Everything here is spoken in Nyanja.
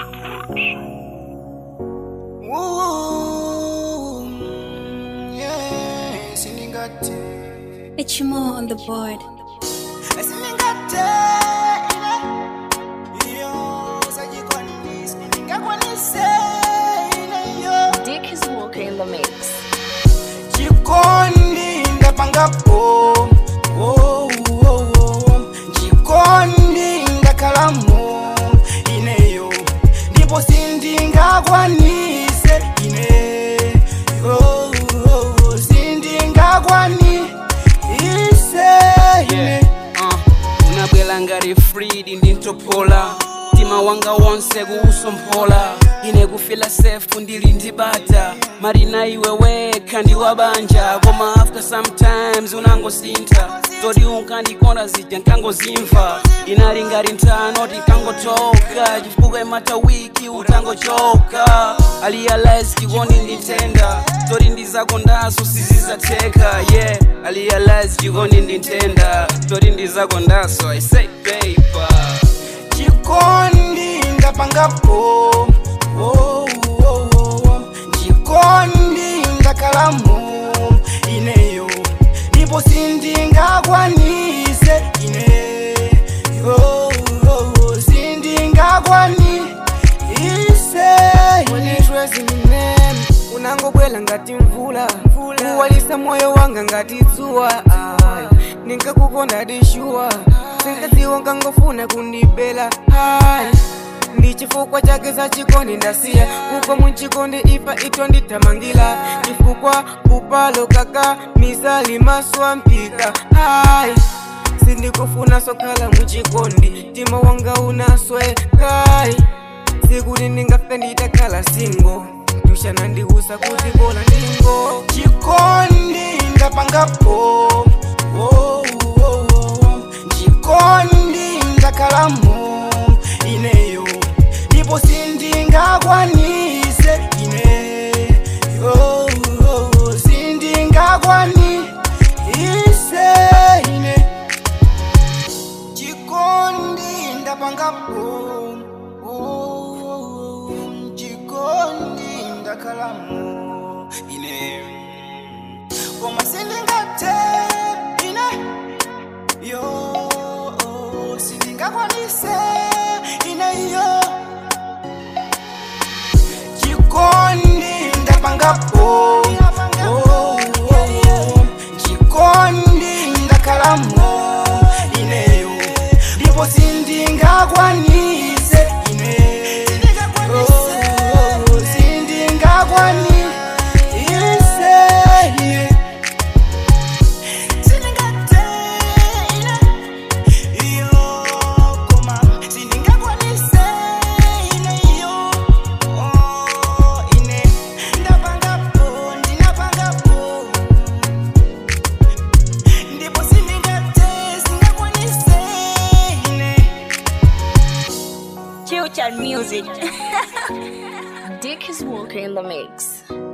Ooh, yeah, siningate. It's more on the board. Siningate, ine. Iyo, sajikoni, siningakwanise, ine, yo. Dick is walking in the mix. chikondi ndapangapo oh, oh, oh. chikondi ndakalamo ineyo ndipo sindingakwanise ine oh, oh, oh. sindingakwanise ine yeah. uh, unabwela ngati fridi ndintopola mtima wanga wonse kuusomphola ine kufila sefu ndili ndibata marina iwe wekha ndiwabanja koma after sometimes unangosintha toti unkandikonda zija nkangozimva inali ngati nthano tinkangotoka chifukwa imata wiki utangochoka alialize chikondi ndintenda toti ndizakondaso sizizatheka yeah alialize chikondi ndintenda toti ndizakondaso i say paper chikondi ndapangapo oh, oh, oh. chikondi ndakalamo ineyo ndipo sindingakwanise ine oh, oh, oh. sindingakwanise Mwenetwezi mimene unangobwela ngati mvula kuwalisa moyo wanga ngati dzuwa Ai, ninkakukonda dishuwa sinkadziwa nkangofuna kundibela Ai, ndi chifukwa chake za chikondi ndasiya kuko munchikondi ifa ito ndithamangila chifukwa upalo kaka misali maswa mpika Ai, sindikufuna sokhala muchikondi mtima wanga unasweka sikuti ndingafe nditakhala singo tushana ndiusa kuti bola ndingo chikondi ndapangapo oh, oh, oh. chikondi ndakalamo ineyo ndipo sindingakwanise ine oh, oh, oh. sindingakwanise ine chikondi ndapangapo oh, oh, oh. chikondi ndakalamo ine koma sindingate ine yo sindingakwanise ine yo chikondi ndapangapo oh, oh, oh. chikondi ndakalamo ineyo ndipo sindingakwanise ine oh, oh, oh. sindingakwanise ine sindingate ine iyo koma sindingakwanise ine iyo oh, ine ndapangapo ndinapangapo ndipo sindingate singakwanise ine Future music. Dick is walking in the mix.